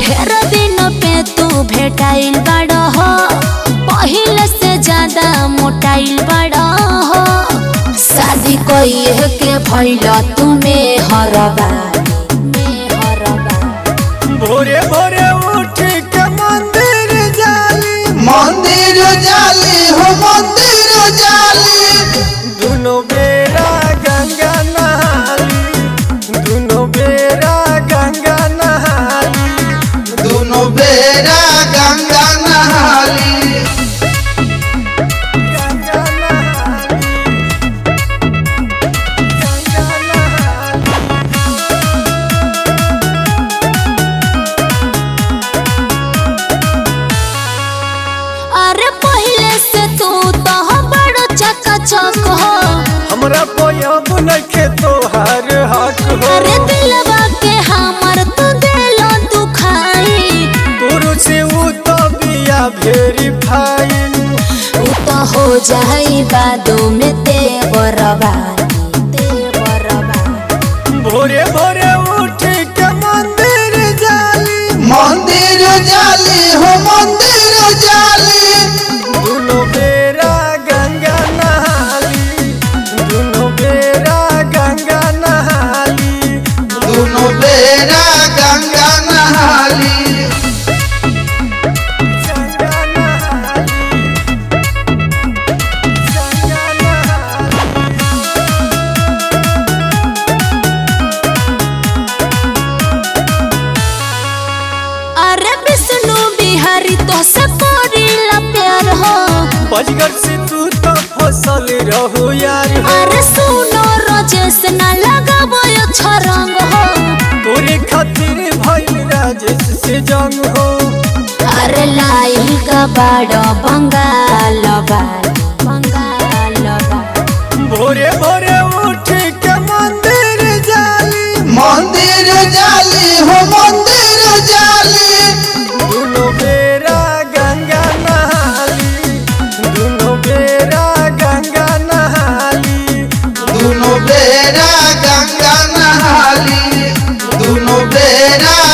ढेर दिन पे तू भेटाइल बड़ हो पहिले से ज्यादा मोटाइल बड़ हो शादी कइए के भइल तुमे हरबा में हरबा भोरे भोरे उठ के मंदिर जाली मंदिर जाली हो मंदिर जाली दुनो बेरा गंगा नहाली दुनो बेरा गंगा नहाली दोनों बेरा गंगा नहाली गंगा नहाली गंगा नहाली अरे पहिले से तू तो बड़ चकाचक हो हमरा पोयब नखे तोहार हक हो अरे दिलवा के हमर तू दिलो दुखाई गुरु से उ तो बिया वेरीफाई उ तो हो जाई बादो में तेवरबा तेवरबा भोरे भोरे उठ के मंदिर जाली मंदिर जाली हो मंदिर जाली दुनो बेरा गंगा नहाली दुनो बेरा गंगा नहाली दोनों बेरा गंगा नहाली गंगा नहाली गंगा नहाली अरे विष्णु बिहारी तो से करीला प्यार हो बजगर से तू तो फसल रहो यार हो अरे सुनो रजेश ना लगाबो अच्छा रंग हो तोरे खातिर भइल राजेश से जंग हो अरे लाइल का बाड़ो बंगाल बाल बंगाल बाल भोरे भोरे उठ के मंदिर जाली मंदिर जाली हो मंदिर जाली दुनो बेरा गंगा नहाली दुनो बेरा गंगा नहाली दोनों बेरा गंगा नहाली दोनों बेरा